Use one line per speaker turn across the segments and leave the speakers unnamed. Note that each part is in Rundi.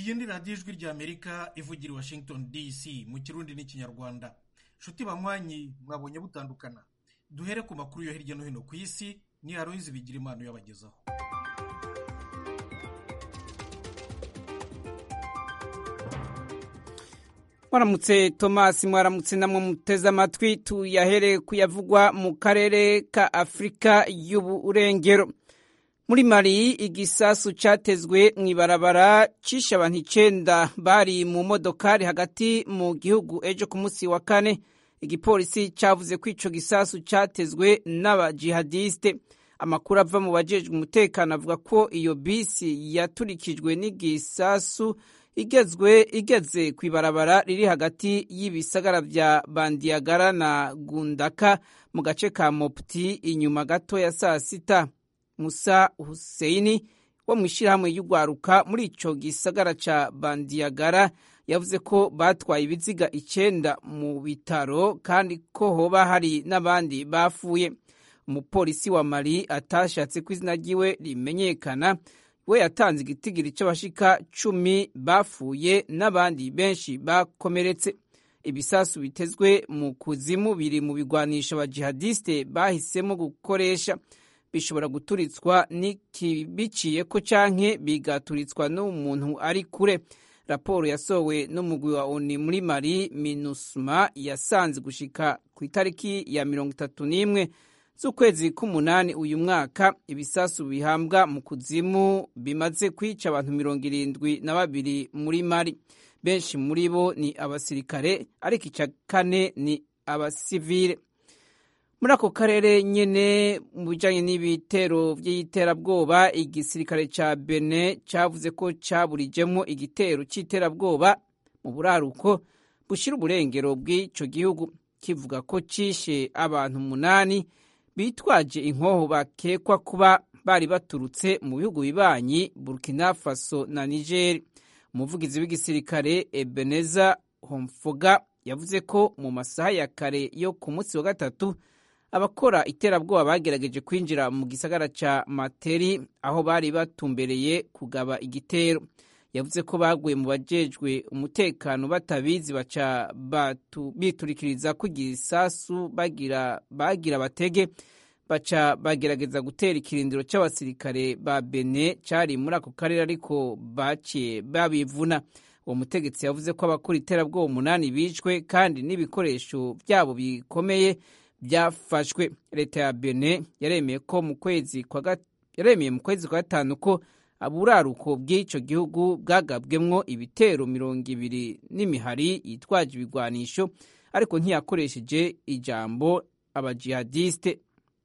iyi ni radiyo ijwi ry'amerika ivugira i washington dc mu kirundi n'ikinyarwanda nshuti banywanyi mwabonye butandukana duhere ku makuru yo hirya no hino ku isi ni aroyizi bigira impano yabagezaho
mwaramutse tomasi mwaramutse namwe muteze amatwi tuyahere kuyavugwa mu karere ka afurika y'uburengero muri mari igisasu cyatezwe mu ibarabara cishe abantu icenda bari mu modokari hagati mu gihugu ejo ku munsi wa kane igipolisi cyavuze ko ico gisasu cyatezwe n'abajihadiste amakuru ava mu bajejwe umutekano avuga ko iyo bisi yaturikijwe n'igisasu igezwe igeze ku ibarabara riri hagati y'ibisagara vya bandiyagara na gundaka mu gace ka mopti inyuma gato ya saa sita musa huseini wo mu ishyirahamwe y'urwaruka muri ico gisagara ca bandiyagara yavuze ko batwaye ibiziga icenda mu bitaro kandi ko hoba hari n'abandi bafuye umupolisi wa mali atashatse ko izina ryiwe rimenyekana we yatanze igitigiri cy'abashika cumi bafuye n'abandi benshi bakomeretse ibisasu bitezwe mu kuzimu biri mu bigwanisha abajihadiste bahisemo gukoresha bishobora guturitswa biciye ko canke bigaturitswa n'umuntu ari kure raporo yasohowe n'umugwi wa oni muri mari minusma yasanze gushika ku itariki ya mirongo itatu n'imwe z'ukwezi k'umunani uyu mwaka ibisasu bihambwa mu kuzimu bimaze kwica abantu mirongo irindwi na babiri muri mari benshi muri bo ni abasirikare ariko icya kane ni abasivile muri ako karere nyene mu bijanye n'ibitero vy'iterabwoba igisirikare ca bene cavuze ko caburijemwo igitero c'iterabwoba mu buraruko bushira uburengero bw'ico gihugu kivuga ko cishe abantu umunani bitwaje inkoho bakekwa kuba bari baturutse mu bihugu bibanyi burkina faso na niger umuvugizi w'igisirikare ebeneza homfoga yavuze ko mu masaha ya kare yo ku munsi wa gatatu abakora iterabwoba bagerageje kwinjira mu gisagara ca materi aho bari batumbereye kugaba igitero yavuze ko baguye mu bajejwe umutekano batabizi baca biturikiriza ko igisasu bagira bagira batege baca bagerageza gutera ikirindiro cy'abasirikare ba bene cyari muri ako karere ariko baciye babivuna uwo mutegetsi yavuze ko abakora iterabwoba umunani bicwe kandi n'ibikoresho byabo bikomeye byafashwe leta ya bene yaremeye ko mu kwezi kwa yaremeye mu kwezi kwa gatanu ko aburaruko bw'icyo gihugu bwagabwemwo ibitero mirongo ibiri n'imihari yitwaje ibigwanisho ariko ntiyakoresheje ijambo abajihadiste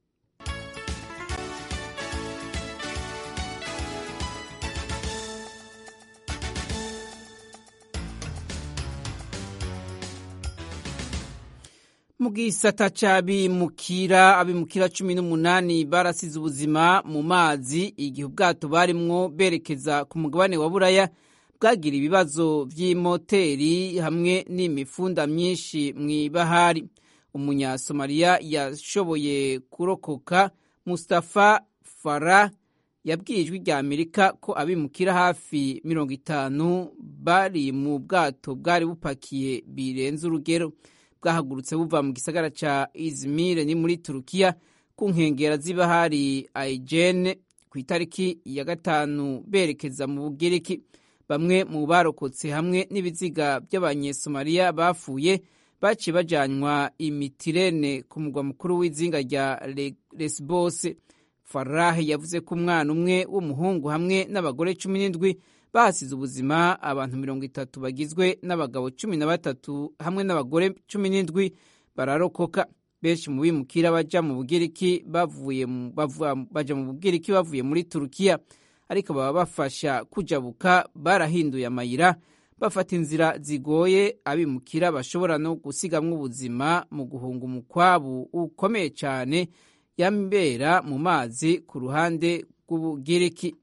mu gisata c'abimukira abimukira cumi n'umunani barasize ubuzima mu mazi igihe ubwato barimwo berekeza ku mugabane wa buraya bwagira ibibazo vy'imoteri hamwe n'imifunda myinshi mw'ibahari umunyasomaliya yashoboye kurokoka mustafa farah yabwiye ijwi rya amerika ko abimukira hafi mirongo itanu bari mu bwato bwari bupakiye birenze urugero bwahagurutse buva mu gisagara ca Izmir ni muri Turukiya ku nkengera z'ibahari Aegean ku itariki ya gatanu berekeza mu Bugiriki bamwe mu barokotse hamwe n'ibiziga by'abanyesomaliya bafuye baciye bajanywa imitirene ku mugwa mukuru w'izinga rya Lesbos Farah yavuze ko umwana umwe w'umuhungu hamwe n'abagore cumi n'indwi bahasize ubuzima abantu mirongo itatu bagizwe n'abagabo cumi na batatu hamwe n'abagore cumi n'indwi bararokoka benshi mu bimukira baja mu bugiriki bavuye baja mu bugiriki bavuye muri turukiya ariko baba bafasha kujabuka barahinduye amayira bafata inzira zigoye abimukira bashobora no gusigamwo ubuzima mu guhunga umukwabu ukomeye cyane yambera mu mazi ku ruhande rw'ubugiriki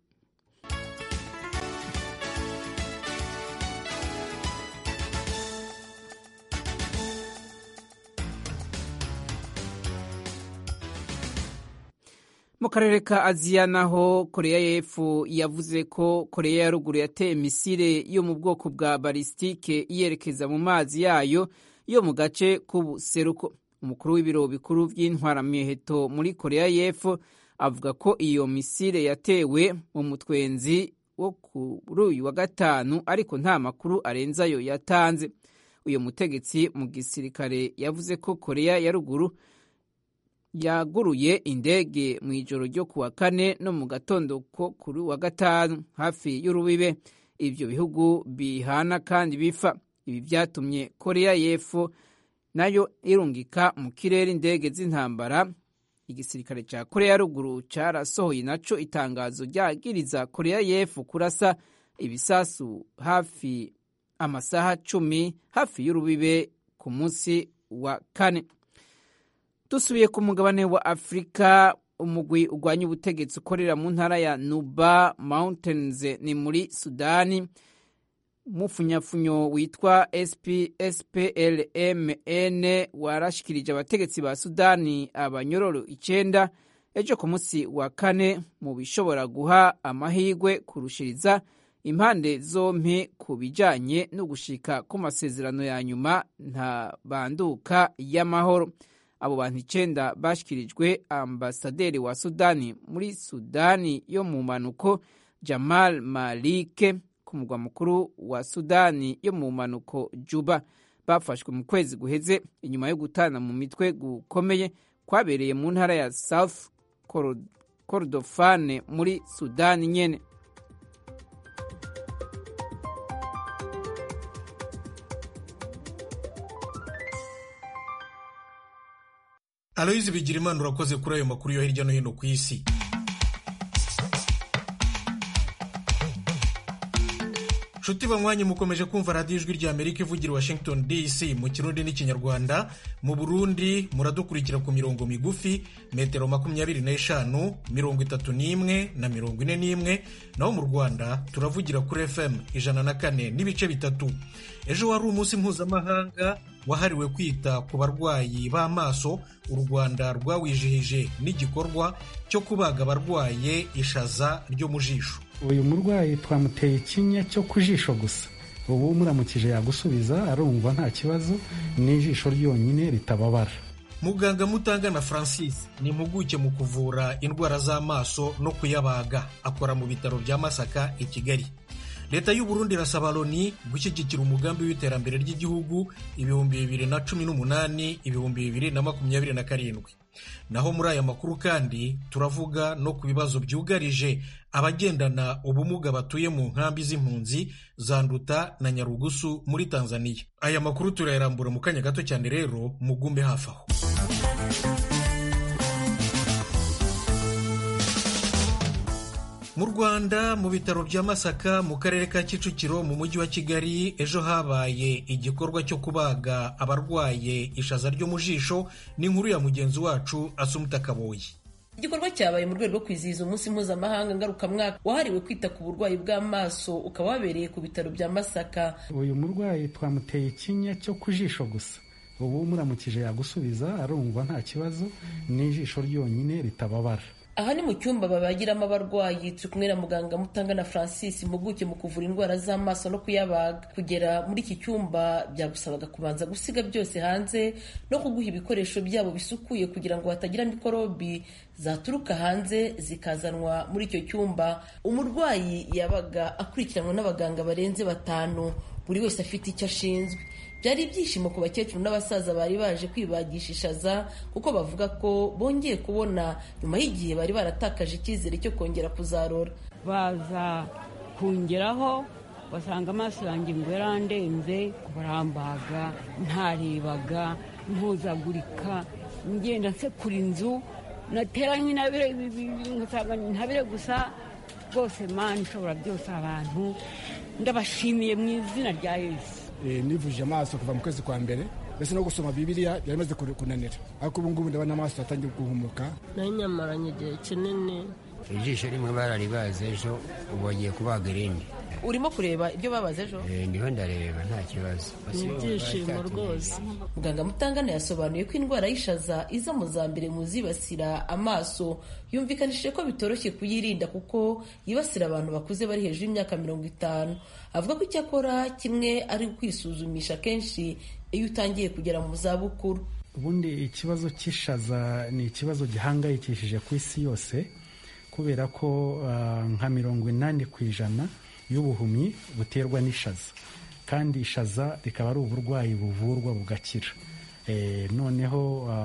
mu karere ka aziya naho koreya y'epfo yavuze ko koreya ya ruguru yateye misile yo mu bwoko bwa balisitike yerekeza mu mazi yayo yo mu gace k'ubuseruko umukuru w'ibiro bikuru by'intwaramiheto muri koreya y'epfo avuga ko iyo misile yatewe mu mutwenzi wo kuri uyu wa gatanu ariko nta makuru arenze ayo yatanze uyu mutegetsi mu gisirikare yavuze ko koreya ya ruguru yaguruye indege mu ijoro ryo ku wa kane no mu gatondo ko kuri wa gatanu hafi y'urubibe ibyo bihugu bihana kandi bifa ibi byatumye koreya y'epfo nayo irungika mu kirere indege z'intambara igisirikare cya koreya ruguru cyarasohoye naco itangazo ryagiriza koreya y'epfo kurasa ibisasu hafi amasaha cumi hafi y'urubibe ku munsi wa kane dusubiye ku mugabane wa afurika umugwi urwanya ubutegetsi ukorera mu ntara ya nuba mountains ni muri sudani umufunyafunyo witwa SPLMN warashikirije abategetsi ba Sudani abanyororo icenda ejo ku munsi wa kane mu bishobora guha amahirwe kurushiriza impande zompi ku bijanye no gushika ku masezerano ya nyuma nta banduka y'amahoro abo bantu icenda bashikirijwe ambasaderi wa Sudani muri Sudani yo mu manuko Jamal Malike ku mugwa mukuru wa Sudani yo mu manuko Juba bafashwe mu kwezi guheze inyuma yo gutana mu mitwe gukomeye kwabereye mu ntara ya South Kordofane muri Sudani nyene
Aloyizi Bigirimana urakoze kuri ayo makuru yo hirya no hino ku isi nshuti banywanyi mukomeje kumva radiyo ijwi rya amerika ivugira washington dc mu kirundi n'ikinyarwanda mu burundi muradukurikira ku mirongo migufi metero makumyabiri n'eshanu mirongo itatu n'imwe na mirongo ine n'imwe naho mu rwanda turavugira kuri fm ijana na kane n'ibice bitatu ejo wari umunsi mpuzamahanga wahariwe kwita ku barwayi b'amaso u rwanda rwawijihije n'igikorwa cyo kubaga abarwaye ishaza ryo mu jisho
uyu murwayi twamuteye ikinya cyo ku jisho gusa ubu muramukije yagusubiza arumva nta kibazo n'ijisho ryonyine ritababara
muganga mutangana francis ni impuguke mu kuvura indwara z'amaso no kuyabaga akora mu bitaro bya masaka i kigali leta y'u Burundi irasaba loni gushyigikira umugambi w'iterambere ry'igihugu ibihumbi bibiri na cumi n'umunani ibihumbi bibiri na makumyabiri na karindwi naho muri aya makuru kandi turavuga no ku bibazo byugarije abagendana ubumuga batuye mu nkambi z'impunzi za nduta na nyarugusu muri tanzania aya makuru turayarambura mu kanya gato cyane rero mugumbe hafi aho mu rwanda mu bitaro bya masaka mu karere ka kicukiro mu mujyi wa kigali ejo habaye igikorwa cyo kubaga abarwaye ishaza ryo mu jisho n'inkuru ya mugenzi wacu asumuta kaboyi
igikorwa cyabaye mu rwego rwo kwizihiza umunsi mpuzamahanga ngarukamwaka wahariwe kwita ku burwayi bw'amaso ukaba wabereye ku bitaro bya masaka
uyu murwayi twamuteye ikinya cyo ku jisho gusa ubu muramukije yagusubiza arumva nta kibazo n'ijisho ryonyine ritababara
aha ni mu cyumba babagiramo abarwayi turi kumwe na muganga mutangana francis impuguke mu kuvura indwara z'amaso no kuyabaga kugera muri iki cyumba byagusabaga kubanza gusiga byose hanze no kuguha ibikoresho byabo bisukuye kugira ngo hatagira mikorobi zaturuka hanze zikazanwa muri icyo cyumba umurwayi yabaga akurikiranwa n'abaganga barenze batanu buri wese afite icyo ashinzwe byari ibyishimo ku bakecuru n'abasaza bari baje kwibagisha ishaza kuko bavuga ko bongeye kubona nyuma y'igihe bari baratakaje icyizere cyo kongera kuzarora
baza kungeraho basanga amaso yanjye ngo yarandenze barambaga ntarebaga mpuzagurika ngenda nsekura inzu natera nk'intabire ngasanga intabire gusa rwose mani ishobora byose abantu ndabashimiye mu izina rya yesu
nivuje amaso kuva mu kwezi kwa mbere mbese no gusoma bibiriya byari bimaze kunanira ariko ubu ngubu ndabona amaso atangiye guhumuka
nayo nyamaranye igihe kinini
ijisho rimwe bararibaze ejo ubu bagiye kubaga irindi
urimo kureba ibyo babaze ejo
niho ndareba nta kibazo
ni ibyishimo rwose
muganga mutangana yasobanuye ko indwara y'ishaza iza mu za mbere mu zibasira amaso yumvikanishije ko bitoroshye kuyirinda kuko yibasira abantu bakuze bari hejuru y'imyaka mirongo itanu avuga ko icyakora kimwe ari ukwisuzumisha kenshi iyo utangiye kugera mu zabukuru
ubundi ikibazo cy'ishaza ni ikibazo gihangayikishije ku isi yose kubera ko nka mirongo inani ku ijana y'ubuhumyi buterwa n'ishaza kandi ishaza rikaba ari uburwayi buvurwa bugakira noneho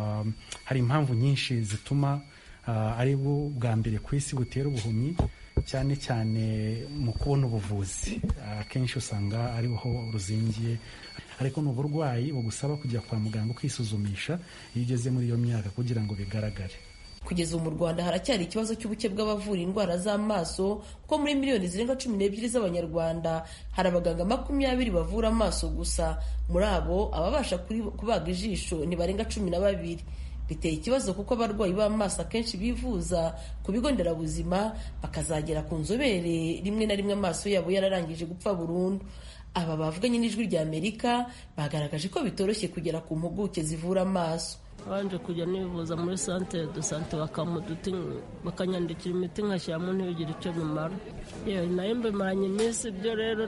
hari impamvu nyinshi zituma ari bwo bwa mbere ku isi butera ubuhumyi cyane cyane mu kubona ubuvuzi akenshi usanga ariho ruzingiye ariko ni uburwayi bugusaba kujya kwa muganga ukisuzumisha iyo ugeze muri iyo myaka kugira ngo bigaragare
kugeza ubu mu rwanda haracyari ikibazo cy'ubuke bw'abavura indwara z'amaso kuko muri miliyoni zirenga cumi n'ebyiri z'abanyarwanda hari abaganga makumyabiri bavura amaso gusa muri abo ababasha kubaga ijisho ntibarenga cumi na babiri biteye ikibazo kuko abarwayi b'amaso akenshi bivuza ku bigo nderabuzima bakazagera ku nzobere rimwe na rimwe amaso yabo yararangije gupfa burundu aba bavuganye n'ijwi rya amerika bagaragaje ko bitoroshye kugera ku mpuguke zivura amaso
babanje kujya nivuza muri santere do sante bakamuduti bakanyandikira imiti nkashyiramo ntibigire icyo bimara yewe nayo mbimaranye iminsi ibyo rero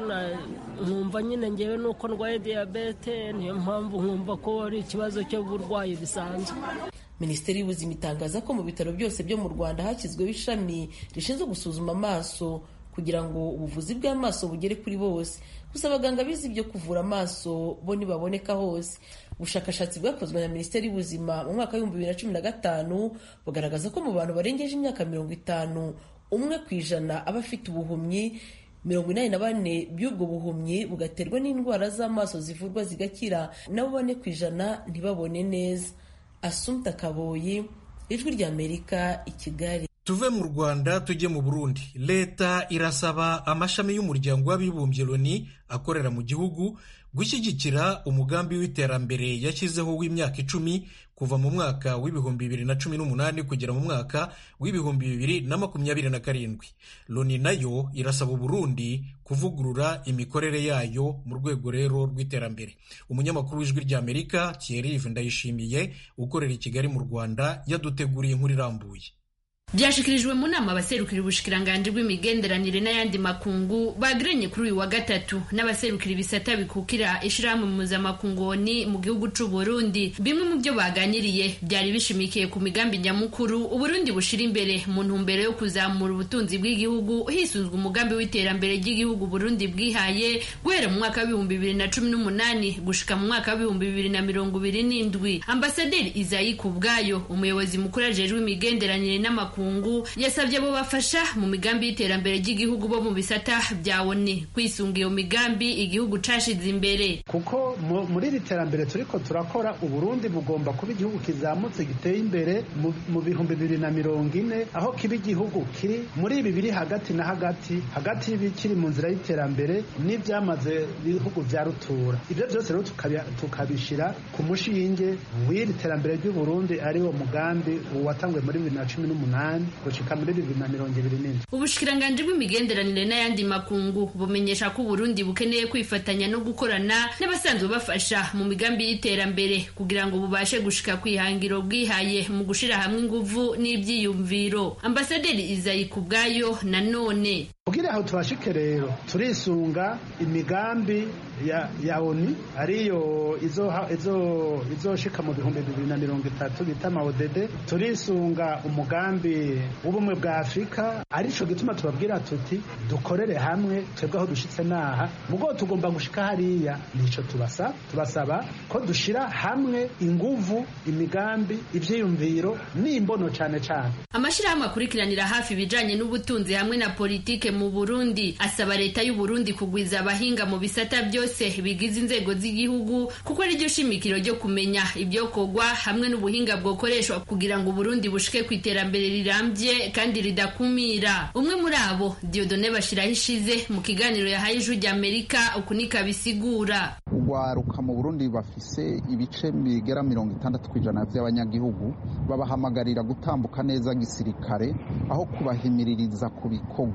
nkumva nyine ngewe nuko ndwaye diyabete niyo mpamvu nkumva ko ari ikibazo cy'uburwayi bisanzwe
minisiteri y'ubuzima itangaza ko mu bitaro byose byo mu rwanda hashyizweho ishami rishinzwe gusuzuma amaso kugira ngo ubuvuzi bw'amaso bugere kuri bose gusa abaganga bize ibyo kuvura amaso bo ntibaboneka hose ubushakashatsi bwakozwe na minisiteri y'ubuzima mu mwaka w'ibihumbi bibiri na cumi na gatanu bugaragaza ko mu bantu barengeje imyaka mirongo itanu umwe ku ijana aba afite ubuhumyi mirongo inani na bane by'ubwo buhumyi bugaterwa n'indwara z'amaso zivurwa zigakira nabo bane ku ijana ntibabone neza asumta kaboyi ijwi ry'amerika i kigali
tuve mu rwanda tujye mu burundi leta irasaba amashami y'umuryango w'abibumbye loni akorera mu gihugu gushyigikira umugambi w'iterambere yashyizeho w'imyaka icumi kuva mu mwaka w'ibihumbi bibiri na cumi n'umunani kugera mu mwaka w'ibihumbi bibiri na makumyabiri na karindwi loni nayo irasaba uburundi kuvugurura imikorere yayo mu rwego rero rw'iterambere umunyamakuru w'ijwi ry'amerika thierry ndayishimiye ukorera i kigali mu rwanda yaduteguriye inkuru irambuye
byashikirijwe mu nama abaserukira ubushikiranganji bw'imigenderanire n'ayandi makungu bagiranye kuri uyu wa gatatu n'abaserukira ibisata bikukira ishirahamwe mpuzamakungoni mu gihugu c'u Burundi bimwe mu byo baganiriye byari bishimikiye ku migambi nyamukuru uburundi bushira imbere mu ntumbero yo kuzamura ubutunzi bw'igihugu hisunzwe umugambi w'iterambere ry'igihugu Burundi bwihaye guhera mu mwaka w'ibihumbi bibiri na cumi n'umunani gushika mu mwaka w'ibihumbi bibiri na mirongo ibiri n'indwi ambasaderi Izayi Kubwayo umuyobozi mukuru ajejwe imigenderanire n'amakuru yasabye abo bafasha mu migambi y'iterambere ry'igihugu bo mu bisata bya ONU kwisunga iyo migambi igihugu cashize imbere
kuko muri iri terambere turiko turakora uburundi bugomba kuba igihugu kizamutse giteye imbere mu bihumbi bibiri na mirongo ine aho kiba igihugu kiri muri ibi biri hagati na hagati hagati y'ibikiri mu nzira y'iterambere n'ibyamaze ibihugu bya rutura ibyo byose rero tukabishyira ku mushinge w'iri terambere ry'uburundi ari wo mugambi watangwe muri bibiri na cumi n'umunani gushika muri bibiri na mirongo ibiri n'indwi
ubushikiranganji bw'imigenderanire n'ayandi makungu bumenyesha ko uburundi bukeneye kwifatanya no gukorana n'abasanzwe bafasha mu migambi y'iterambere kugira ngo bubashe gushika ku ihangiro bwihaye mu gushira hamwe inguvu n'ivyiyumviro ambasaderi izayi ku bwayo nanone
kugira aho tubashike rero turisunga imigambi ya, ya oni ariyo izoshika izo, izo mu bihumbi bibiri na mirongo itatu bita maodede turisunga umugambi w'ubumwe bwa afurika arico gituma tubabwira tuti dukorere hamwe twebwe aho dushitse naha mugo tugomba gushika hariya nico tubasaba tubasaba ko dushira hamwe inguvu imigambi ivyiyumviro n'imbono cane cane
amashirahamwe akurikiranira hafi ibijanye n'ubutunzi hamwe na politike mu Burundi asaba leta y'u Burundi kugwiza abahinga mu bisata byose bigize inzego z'igihugu kuko ari ryo shimikiro ryo kumenya ibyo kogwa hamwe n'ubuhinga bwokoreshwa kugira ngo Burundi bushike ku iterambere rirambye kandi ridakumira umwe muri abo Diodone Bashiraho ishize mu kiganiro yahaye ijwi rya Amerika ukunika bisigura
ugwaruka mu Burundi bafise ibice bigera mirongo itandatu kw'ijana by'abanyagihugu babahamagarira gutambuka neza gisirikare aho kubahimiririza ku bikorwa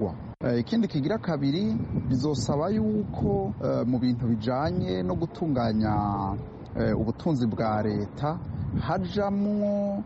ikindi kigira kabiri bizosaba yuko mu bintu bijanye no gutunganya ubutunzi bwa leta hajamwo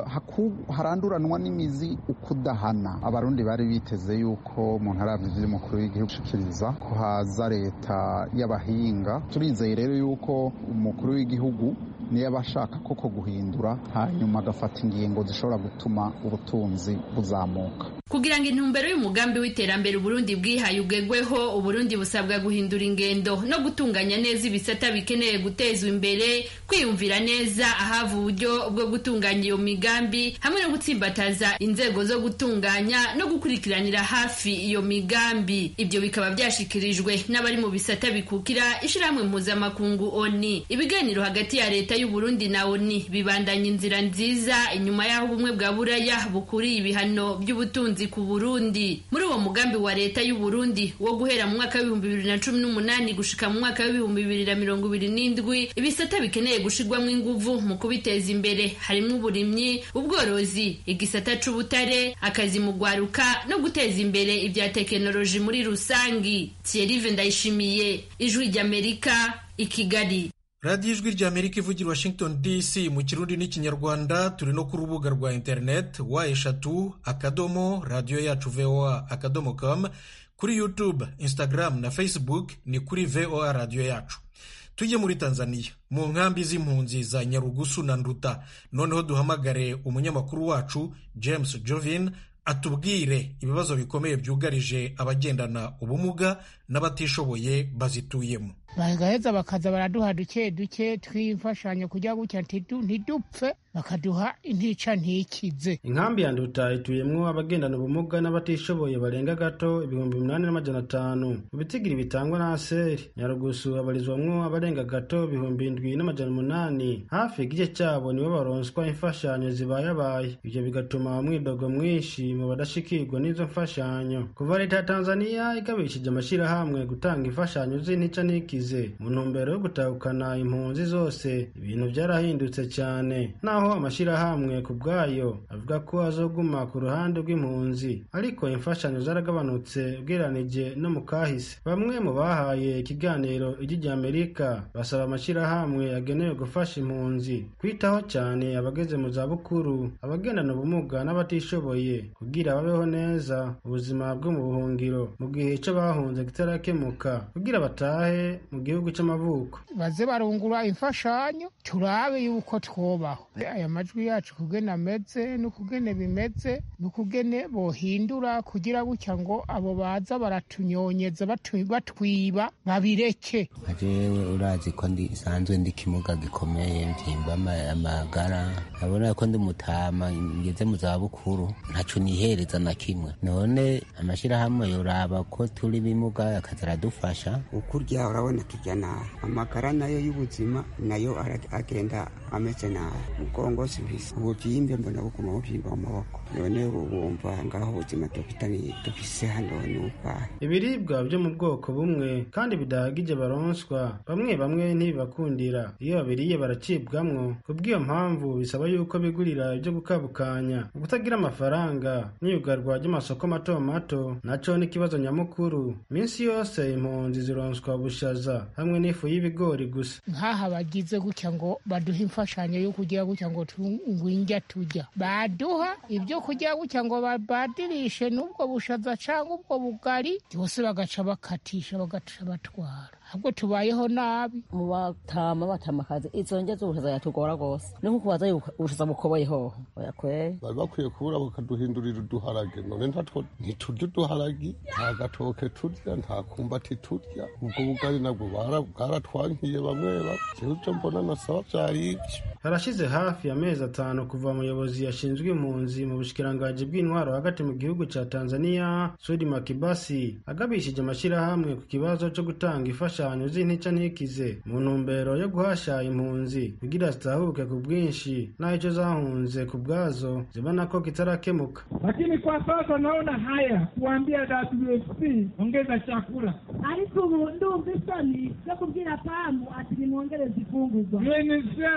haranduranwa n'imizi ukudahana abarundi bari biteze yuko umuntu aravye ivyo umukuru w'igihugu ushikiriza ko haza leta y'abahinga turizeye rero yuko umukuru w'igihugu niyo aba ashaka koko guhindura hanyuma agafata ingingo zishobora gutuma ubutunzi buzamuka
kugira ngo intumbero y'umugambi w'iterambere uburundi bwihaye ugegweho uburundi busabwa guhindura ingendo no gutunganya neza ibisata bikeneye gutezwa imbere kwiyumvira neza ahava uburyo bwo gutunganya iyo migambi hamwe no gutsimbataza inzego zo gutunganya no gukurikiranira hafi iyo migambi ibyo bikaba byashikirijwe n'abari mu bisata bikukira ishyirahamwe mpuzamakungu oni ibiganiro hagati ya leta y'uburundi na oni bibandanya inzira nziza inyuma y'aho ubumwe bwa buraya bukuriye ibihano by'ubutunzi ku Burundi muri uwo mugambi wa leta y'u Burundi wo guhera mu mwaka w'ibihumbi bibiri na cumi n'umunani gushika mu mwaka w'ibihumbi bibiri na mirongo ibiri n'indwi ibisata bikeneye gushirwamo inguvu mu kubiteza imbere harimo uburimyi ubworozi igisata c'ubutare akazi mu gwaruka no guteza imbere ibya tekinoloji muri rusangi Thierry Ndayishimiye ijwi ry'Amerika i Kigali
radiyo ijwi rya amerika ivugira washington dc mu kirundi n'ikinyarwanda turi no ku rubuga rwa interineti wa eshatu akadomo radiyo yacu voa akadomo com kuri youtube instagram na facebook ni kuri voa radiyo yacu tujye muri tanzania mu nkambi z'impunzi za nyarugusu na nduta noneho duhamagare umunyamakuru wacu james jovin atubwire ibibazo bikomeye byugarije abagendana ubumuga n'abatishoboye bazituyemo
bagaheza bakaza baraduha duke duke tw'imfashanyo kujya gutya ntidupfe bakaduha intica ntikize
inkambi ya nduta ituyemwo abagendana ubumuga n'abatishoboye barenga gato ibihumbi umunani n'amajana atanu mu bitigiri bitangwa na aseri nyarugusu habarizwamwo abarenga gato ibihumbi indwi n'amajana umunani hafi igice cyabo nibo baronswa imfashanyo zibayabaye ibyo bigatuma umwidogo mwinshi mu badashikirwa n'izo mfashanyo kuva leta ya tanzaniya igabishije amashyirahamwe gutanga imfashanyo z'intica ntikize mu ntumbero yo gutahukana impunzi zose ibintu byarahindutse cyane naho amashyirahamwe ku bwayo avuga ko azoguma ku ruhande rw'impunzi ariko imfashanyo zaragabanutse ugereranije no mu kahise bamwe mu bahaye ikiganiro ijwi rya amerika basaba amashyirahamwe agenewe gufasha impunzi kwitaho cyane abageze mu zabukuru abagendana ubumuga n'abatishoboye kugira babeho neza ubuzima bwo mu buhungiro mu gihe cyo bahunze kitarakemuka kugira batahe mu gihugu cy'amavuko
baze barungura imfashanyo turabe yuko twobaho aya majwi yacu kugene ameze n'ukugene bimeze n'ukugene bohindura kugira gutya ngo abo baza baratunyonyeza batwiba babireke
jewe urazi ko nsanzwe ndi kimuga gikomeye mvyimba amagara abona ko ndi mutama ngeze mu zabukuru ntaco nihereza na kimwe none amashirahamwe yoraba ko turi bimuga akaza aradufasha
ukurya urabona turya nabi amagara nayo y'ubuzima nayo agenda ameze nabi mugongo sibisa ubuvyimbe mbona buguma buvyimba mu maboko none wumva ngaho ubuzima dufitani dufise hano ni ubwahe
ibiribwa byo mu bwoko bumwe kandi bidahagije baronswa bamwe bamwe ntibibakundira iyo babiriye baracibwamwo kubw'iyo mpamvu bisaba yuko bigurira ibyo gukabukanya ukutagira amafaranga n'iyugarwa ry'amasoko mato mato naco n'ikibazo nyamukuru minsi yose impunzi zironswa ubushaza hamwe n'ifu y'ibigori gusa
nk'aha bagize gutya ngo baduhe imfashanyo yo kugira gutya ngo ngwinjya tujya baduha ibyo kugira gutya ngo babadirishe n'ubwo bushaza cyangwa ubwo bugari byose bagaca bakatisha bagaca batwara ahubwo tubayeho nabi
mu batama batamakazi izo ndya z'ubushaza yatugora rwose ni nko kubaza ubushaza bukoboye hoho oya kweri
bari bakwiye kubura bakaduhindurira uduharage none ntatwo ntiturya uduharagi nta gatoke turya nta kumbati turya ubwo bugari nabwo bwaratwankiye bamwe bamwe ivyo mbona nasaba vyari ivyo
harashize hafi amezi atanu kuva umuyobozi yashinzwe impunzi mu bushikiranganji bw'intwaro hagati mu gihugu ca tanzania sudi makibasi agabishije amashyirahamwe ku kibazo co gutanga imfashanyo z'intica ntikize mu ntumbero yo guhasha impunzi kugira zitahuke ku bwinshi naho ico zahunze ku bwazo zibona ko kitarakemuka
lakini kwa sasa naona haya kuambia WFP ongeza chakula
ariko ubu ndumva isoni zo kubwira pamu ati nimwongereze ifungurwa
UNHCR wakuletea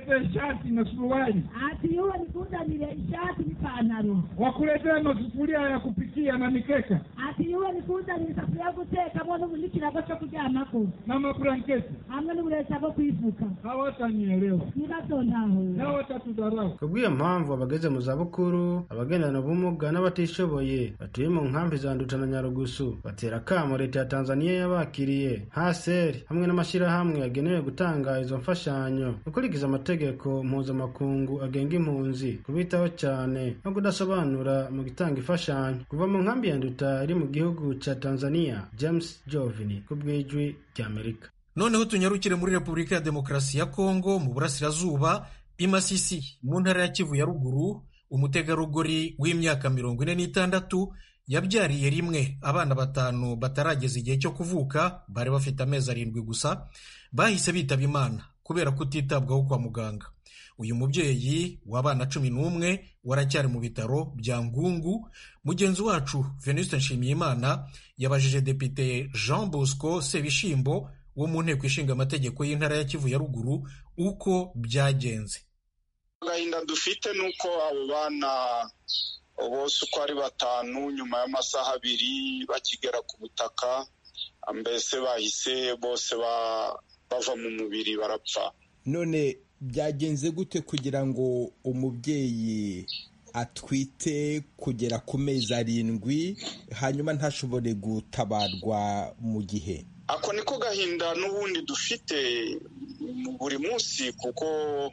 wakuletee shati na suruali,
ati yuwe nikuzanire ishati n'ipantaro,
wakuletee masufuria ya kupikia na mikeka
ati yuwe nikuzanire isafuriya yo gutekamo n'ikirago cyo kuryamako
na mablanketi.
hamwe n'uburesa bwo kwifuka.
Hawatanielewa
Nibatontaho
na watatudharau.
kubw'iyo mpamvu abageze mu zabukuru abagendana ubumuga n'abatishoboye batuye mu nkambi za nduta na nyarugusu batera akamo leta ya tanzaniya yabakiriye haseri hamwe n'amashyirahamwe yagenewe gutanga izo mfashanyo gukurikiza amategeko mpuzamakungu agenga impunzi kubitaho cyane no kudasobanura mu gutanga imfashanyo kuva mu nkambi ya nduta iri mu gihugu cya tanzaniya james jovini ku bw'ijwi ry'amerika
noneho tunyarukire muri repubulika ya demokarasi ya kongo mu burasirazuba i masisi mu ntara ya kivu ya ruguru umutegarugori w'imyaka mirongo ine n'itandatu yabyariye rimwe abana batanu batarageza igihe cyo kuvuka bari bafite amezi arindwi gusa bahise bitaba imana kubera kutitabwaho kwa muganga uyu mubyeyi w'abana cumi n'umwe waracyari mu bitaro bya ngungu mugenzi wacu venuste nshimiyimana yabajije depite jean bosco sebishimbo wo mu nteko ishinga amategeko y'intara ya kivu ya ruguru uko byagenze
agahinda dufite ni uko abo bana bose uko ari batanu nyuma y'amasaha abiri bakigera ku butaka mbese bahise bose bava mu mubiri barapfa
none byagenze gute kugira ngo umubyeyi atwite kugera ku mezi arindwi hanyuma ntashobore gutabarwa mu gihe
ako niko gahinda n'ubundi dufite buri munsi kuko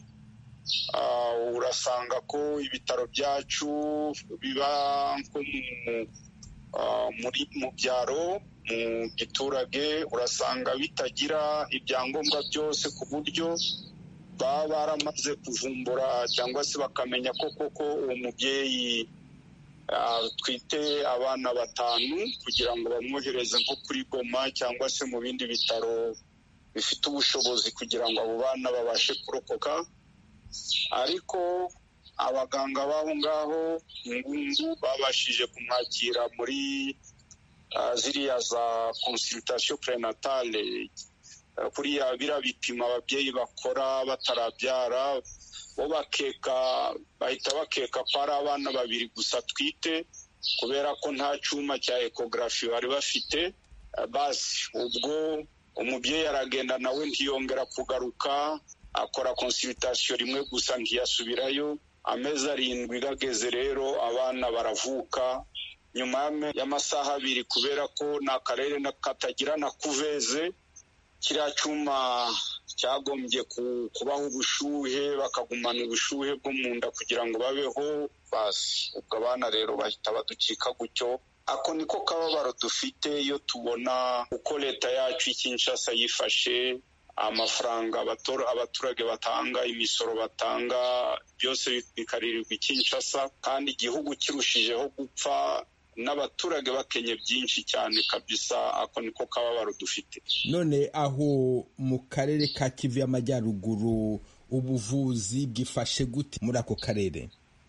urasanga ko ibitaro byacu biba nko mu byaro mu giturage urasanga bitagira ibyangombwa byose ku buryo baba baramaze kuvumbura cyangwa se bakamenya ko koko uwo mubyeyi twite abana batanu kugira ngo bamwohereze nko kuri goma cyangwa se mu bindi bitaro bifite ubushobozi kugira ngo abo bana babashe kurokoka ariko abaganga b'aho ngaho ngungu babashije kumwakira muri ziriya za consultation prenatale kuriya biriya bipima ababyeyi bakora batarabyara bo bakeka bahita bakeka ko ari abana babiri gusa twite kubera ko nta cyuma cya ekogarafi bari bafite basi ubwo umubyeyi aragenda nawe ntiyongera kugaruka akora konsiritasiyo rimwe gusa ntiyasubirayo amezi arindwi gageze rero abana baravuka nyuma y'amasaha abiri kubera ko ni akarere katagira na kuveze kiriya cyuma cyagombye kubaho ubushyuhe bakagumana ubushyuhe bwo mu nda kugira ngo babeho basi ubwo abana rero bahita baducika gutyo ako niko kababaro dufite iyo tubona uko leta yacu Kinshasa yifashe amafaranga abaturage batanga imisoro batanga byose bikaririrwa Kinshasa kandi igihugu kirushijeho gupfa n'abaturage bakenye byinshi cyane kabisa ako niko kababaro dufite
none aho mu karere ka kivu y'amajyaruguru ubuvuzi bwifashe gute muri ako karere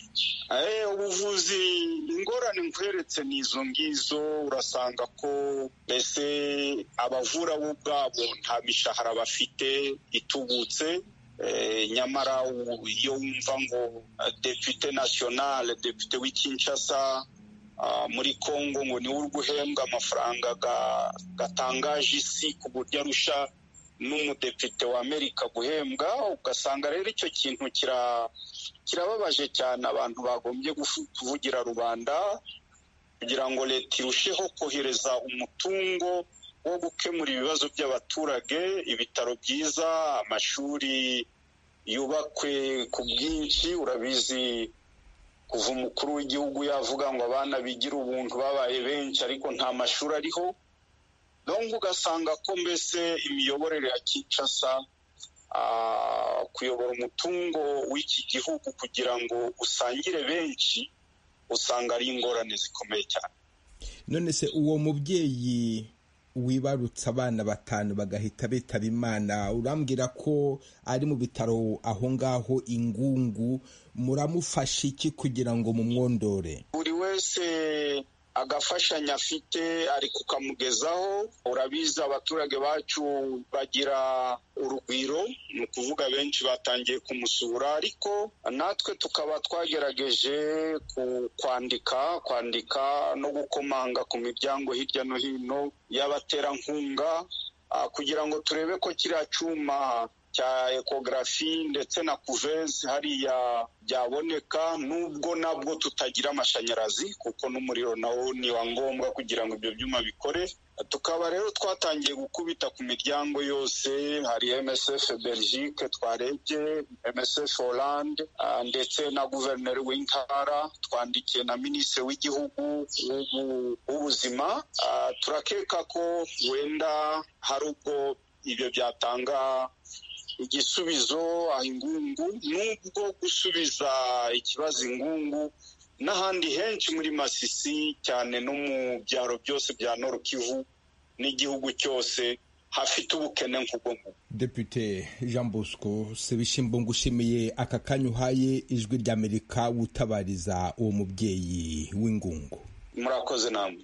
ubuvuzi ingorane nkweretse ni izo ngizo urasanga ko mbese abavura bo ubwabo nta mishahara bafite itubutse nyamara iyo wumva ngo depute nasiyonale depute w'ikinshasa muri congo ngo niwe uri guhembwa amafaranga gatangaje isi ku buryo arusha n'umudepite wa amerika guhembwa ugasanga rero icyo kintu kirababaje cyane abantu bagombye kuvugira rubanda kugira ngo leta irusheho kohereza umutungo wo gukemura ibibazo by'abaturage ibitaro byiza amashuri yubakwe ku bwinshi urabizi kuva umukuru w'igihugu yavuga ngo abana bigira ubuntu babaye benshi ariko nta mashuri ariho dongo ugasanga ko mbese imiyoborere ya Kinshasa kuyobora umutungo w'iki gihugu kugira ngo usangire benshi usanga ari ingorane zikomeye cyane
none se uwo mubyeyi wibarutse abana batanu bagahita bitaba imana urambwira ko ari mu bitaro aho ngaho ingungu muramufasha iki kugira ngo mumwondore
buri wese agafashanya afite ari kukamugezaho urabizi abaturage bacu bagira urugwiro ni ukuvuga benshi batangiye kumusura ariko natwe tukaba twagerageje kwandika kwandika no gukomanga ku miryango hirya no hino y'abaterankunga kugira ngo turebe ko kiriya cyuma cya ekogarafi ndetse na kuvezi hariya byaboneka nubwo nabwo tutagira amashanyarazi kuko n'umuriro nawo ni wa ngombwa kugira ngo ibyo byuma bikore tukaba rero twatangiye gukubita ku miryango yose hari msf belgique twarebye msf hollande ndetse na guverineri w'intara twandikiye na minisitiri w'igihugu w'ubuzima turakeka ko wenda hari ubwo ibyo byatanga igisubizo aho ingungu nubwo gusubiza ikibazo ingungu n'ahandi henshi muri masisi cyane no mu byaro byose bya Kivu n'igihugu cyose hafite ubukene nk'ubwo ngubwo
Depute Jean Bosco Sebishimbo ngushimiye aka kanya uhaye ijwi ry'Amerika wutabariza uwo mubyeyi w'ingungu
murakoze namwe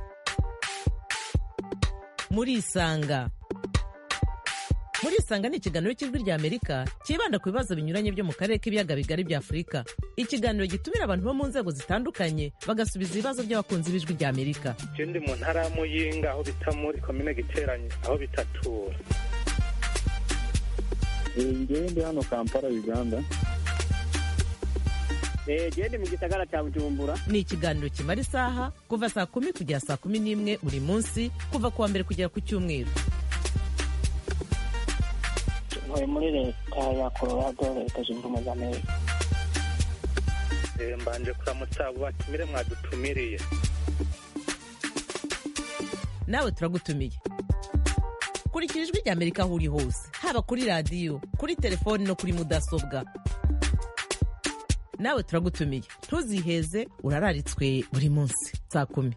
murisanga murisanga ni ikiganiro cy'ijwi ry'amerika cyibanda ku bibazo binyuranye byo mu karere k'ibiyaga bigari bya afurika ikiganiro gitumira abantu bo mu nzego zitandukanye bagasubiza ibibazo by'abakunzi b'ijwi ry'amerika
ndi mu ntara ya muyinga aho bita muri komine giteranye aho bitatura
ngewe ndi hano kampala uganda
gende mu gisagara cya bujumbura
ni ikiganiro kimara isaha kuva saa kumi kugera saa kumi n'imwe buri munsi kuva ku wa mbere kugera ku cyumweru
ntuye muri leta ya colorado leta zunze ubumwe za amerika
mbanje kuramutsa abo batumire mwadutumiriye
nawe turagutumiye kurikira ijwi ry'amerika aho uri hose haba kuri radiyo kuri telefoni no kuri mudasobwa nawe turagutumiye ntuziheze urararitswe buri munsi saa kumi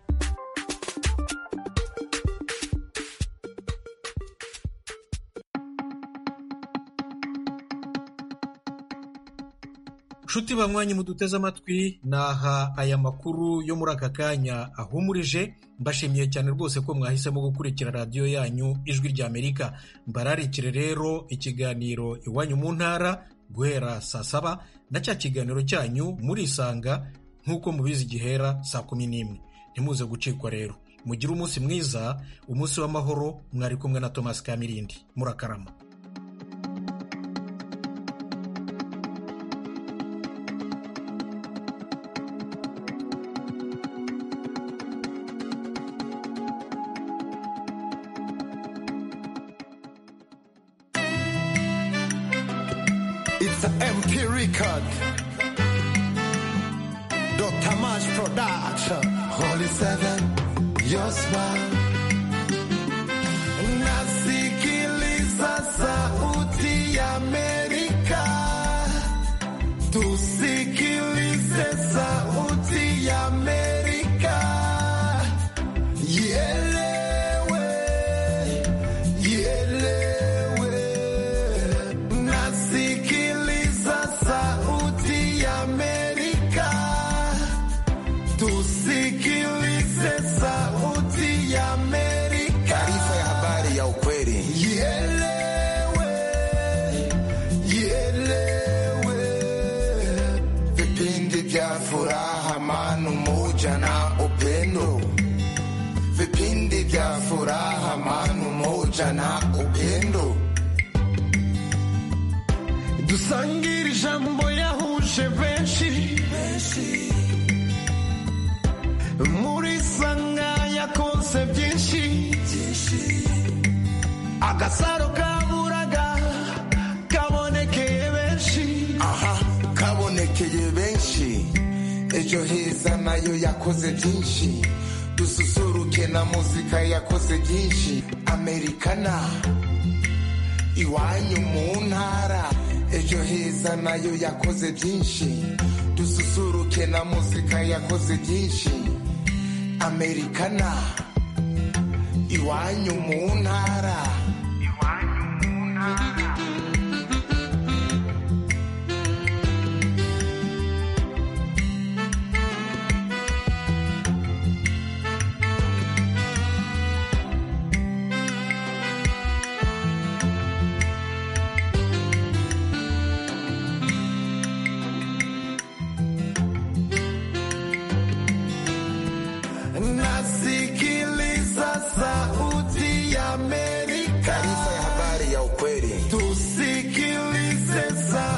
nshuti banywanyi muduteze amatwi naha aya makuru yo muri aka kanya ahumurije mbashimiye cyane rwose ko mwahisemo gukurikira radiyo yanyu ijwi ry'amerika mbararikire rero ikiganiro iwanyu mu ntara guhera saa saba na cya kiganiro cyanyu murisanga nk'uko mubizi gihera saa kumi n'imwe ntimuze gucikwa rero mugire umunsi mwiza umunsi w'amahoro mwari kumwe na tomasi kamirindi murakarama
It's an MP record. Dr. Mash Production. Holy Seven, your smile. Nasikiliza sauti ya Amerika. Tusikilize sauti ya Amerika. Ielewe, ielewe. Nasikiliza sauti ya Amerika. Tusikilize sauti ya Amerika. Taarifa ya habari ya ukweli. Ielewe, ielewe. Vipindi vya furaha, amani, umoja na upendo. Vipindi vya furaha, amani, umoja na upendo. dusangire ijambo yahuje benshi muri sanga yakonse byinshi agasaro kaburaga kabonekeye benshi aha kabonekeye benshi ejo heza nayo yakoze byinshi dususuruke na muzika yakoze byinshi amerikana iwanyu mu ntara ejo heza nayo yakoze byinshi dususuruke na muzika yakoze byinshi amerikana iwanyu mu ntara